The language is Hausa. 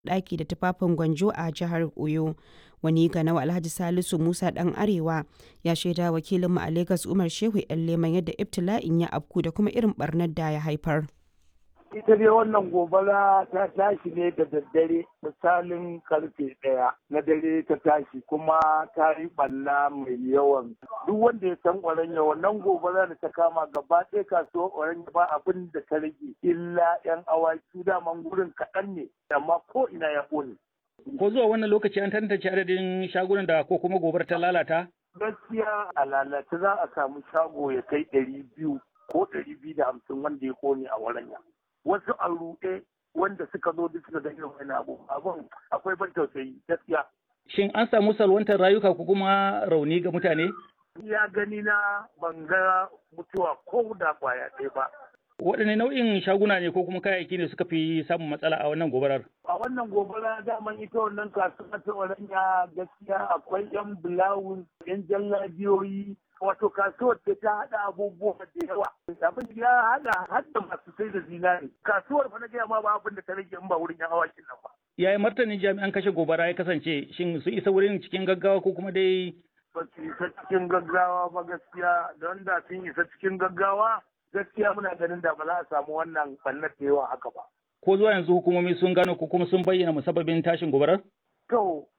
ɗaki da tufafin gwanjo a jihar Oyo. Wani ganawa Alhaji Salisu Musa ɗan Arewa ya shaida wakilinmu a Legas Umar Shehu ‘yan Leman yadda ibtila'in ya afku da kuma irin barnar da ya haifar. ita dai wannan gobara ta tashi ne da daddare misalin karfe ɗaya na dare ta tashi kuma ta yi ɓalla mai yawan duk wanda ya san oranya wannan gobara da ta kama gaba ɗaya kasuwar oranya ba abin da ta rage illa yan awaki daman gurin kaɗan ne amma ko ina ya ƙone. ko zuwa wannan lokaci an tantance adadin shagunan da ko kuma gobar ta lalata gaskiya a lalace za a samu shago ya kai ɗari biyu ko ɗari biyu da hamsin wanda ya ƙone a waranya. wasu a ruɗe wanda suka zo duk suka ga irin wani abu abun akwai ban tausayi gaskiya. Shin an samu salwantar rayuka ko kuma rauni ga mutane? Ya gani na ban ga mutuwa ko da kwaya ɗaya ba. Waɗanne nau'in shaguna ne ko kuma kayayyaki ne suka fi samun matsala a wannan gobarar? A wannan gobara daman ita wannan kasuwa ta Oranya gaskiya akwai 'yan bulawun, 'yan jallabiyoyi, wato kasuwar da ta haɗa abubuwa da yawa abin ya haɗa hadda masu sai da zinari kasuwar fa na gaya ma ba abin da ta rage in ba wurin yan awakin nan ba yaya martanin jami'an kashe gobara ya kasance shin su isa wurin cikin gaggawa ko kuma dai ba su isa cikin gaggawa ba gaskiya don da sun isa cikin gaggawa gaskiya muna ganin da ba za a samu wannan ɓannar da yawa haka ba ko zuwa yanzu hukumomi sun gano ko kuma sun bayyana musabbabin tashin gobarar To,